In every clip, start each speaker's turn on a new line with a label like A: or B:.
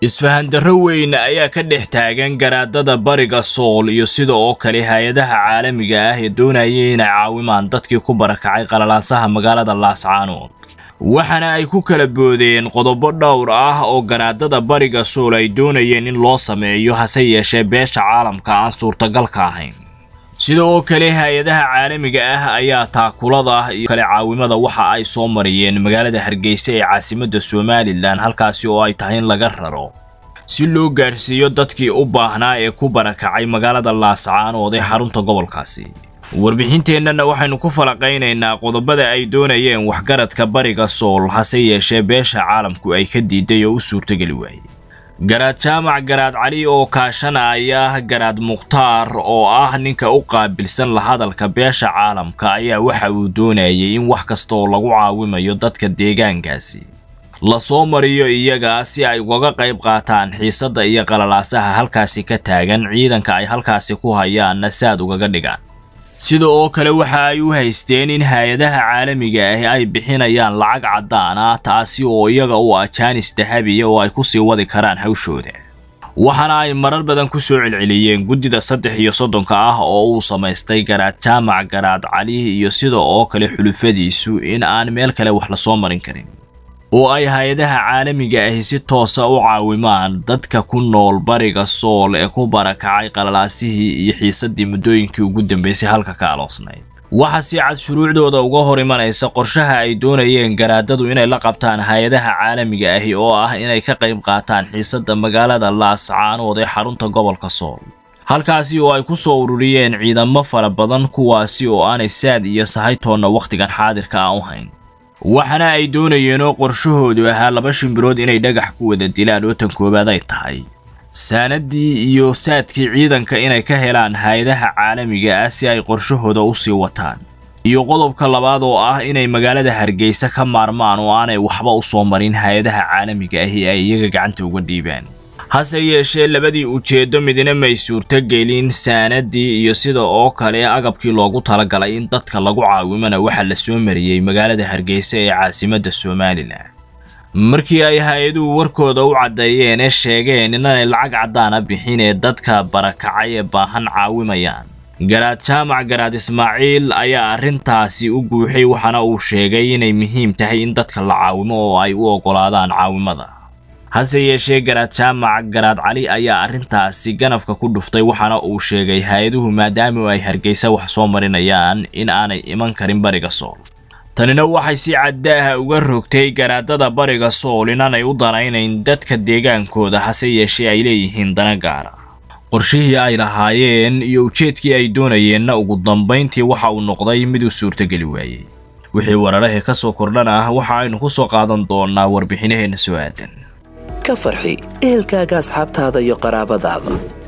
A: isfahandarro weyn ayaa ka dhex taagan garaadada bariga sool iyo sida oo kale hay-adaha caalamiga ah ee doonayay inay caawimaan dadkii ku barakacay qalalaasaha magaalada laascaanood waxaana ay ku kala boodeen qodobo dhowr ah oo garaadada bariga sool ay doonayeen in loo sameeyo hase yeeshee beesha caalamka aan suurtagalka ahayn sida oo kale hay-adaha caalamiga ah ayaa taakulada iyo kale caawimada waxa ay soo mariyeen magaalada hargeysa ee caasimadda somalilan halkaasi oo ay tahay in laga raro si loo gaadhsiiyo dadkii u baahnaa ee ku barakacay magaalada laascaanood ee xarunta gobolkaasi warbixinteennana waxaynu ku falaqaynaynaa qodobada ay doonayeen waxgaradka bariga sool hase yeeshee beesha caalamku ay ka diiday oo u suurtogeli waayey garaad jaamac garaad cali oo kaashanaya garaad mukhtaar oo ah ninka u qaabilsan la hadalka beesha caalamka ayaa waxa uu doonayay in wax kasta oo lagu caawimayo dadka deegaankaasi lasoo mariyo iyaga si ay ugaga qayb qaataan xiisadda iyo qalalaasaha halkaasi ka taagan ciidanka ay halkaasi ku hayaanna saad ugaga dhigaan sida oo kale waxa ay u haysteen in hay-adaha caalamiga ah ay bixinayaan lacag caddaan ah taasi oo iyaga u ah jaanis dahabiya oo ay ku sii wadi karaan hawshooda waxaana ay marar badan ku soo celceliyeen guddida saddex iyo soddonka ah oo uu samaystay garaad jaamac garaad cali iyo sida oo kale xulufadiisu in aan meel kale wax lasoo marin karin oo ay hay-adaha caalamiga ahi si toosa u caawimaan dadka ku nool bariga sool ee ku barakacay qalalaasihii iyo xiisaddii muddooyinkii ugu dambeysay halka ka aloosnayd waxa si cad shuruucdooda uga hor imanaysa qorshaha ay doonayeen garaadadu inay la qabtaan hay-adaha caalamiga ahi oo ah inay ka qayb qaataan xiisadda magaalada laascaanood ee xarunta gobolka sool halkaasi oo ay ku soo ururiyeen ciidamo fara badan kuwaasi oo aanay saad iyo sahaytoonna wakhtigan xaadirka ah u hayn waxaana ay doonayeen oo qorshahoodu ahaa laba shimbirood inay dhagax ku wada dilaan oo tan koowaad ay tahay saanaddii iyo saadkii ciidanka inay ka helaan hay-adaha caalamiga ah si ay qorshahooda u sii wataan iyo qodobka labaad oo ah inay magaalada hargeysa ka maarmaan oo aanay waxba u soo marin hay-adaha caalamiga ahi ay iyaga gacanta uga dhiibaan hase yeeshee labadii ujeeddo midna may suurtogelin saanaddii iyo sida oo kale agabkii loogu talagalay in dadka lagu caawimana waxaa la soo mariyey magaalada hargeysa ee caasimadda somalilan markii ay hay-aduhu warkooda u caddeeyeen ee sheegeen inanay lacag caddaana bixin ee dadka barakacay ee baahan caawimayaan garaad jaamac garaad ismaaciil ayaa arrintaasi u guuxay waxaana uu sheegay inay muhiim tahay in dadka la caawimo oo ay u oggolaadaan caawimada hase yeeshee garaad jaamac garaad cali ayaa arrintaasi ganafka ku dhuftay waxaana uu sheegay hay-aduhu maadaama ay hargeysa wax soo marinayaan in aanay iman karin bariga sool tanina waxay si caddaaha uga rogtay garaadada bariga sool inaanay u danaynayn dadka deegaankooda hase yeeshee ay leeyihiin dana gaara qorshihii ay lahaayeen iyo ujeedkii ay doonayeenna ugu dambayntii waxa uu noqday mid uu suurtogeli waayey wixii wararahee ka soo kordhan ah waxa aynu ku soo qaadan doonaa warbixinaheenna soo aadan
B: ka farxi ehelkaaga asxaabtaada iyo qaraabadaada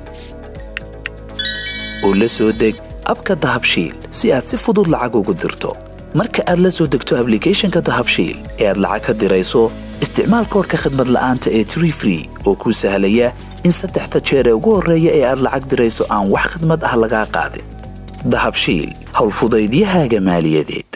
B: oo la soo deg abka dahabshiil si aad si fudud lacag ugu dirto marka aad la soo degto ablicathonka dahabshiil ee aad lacag ka dirayso isticmaal koorka khadmad la'aanta ee tree free oo kuu sahlaya in saddexda jeer ee ugu horreeya ee aad lacag dirayso aan wax khidmad ah lagaa qaadin dahabshiil howlfudaydiyahaaga maaliyadeed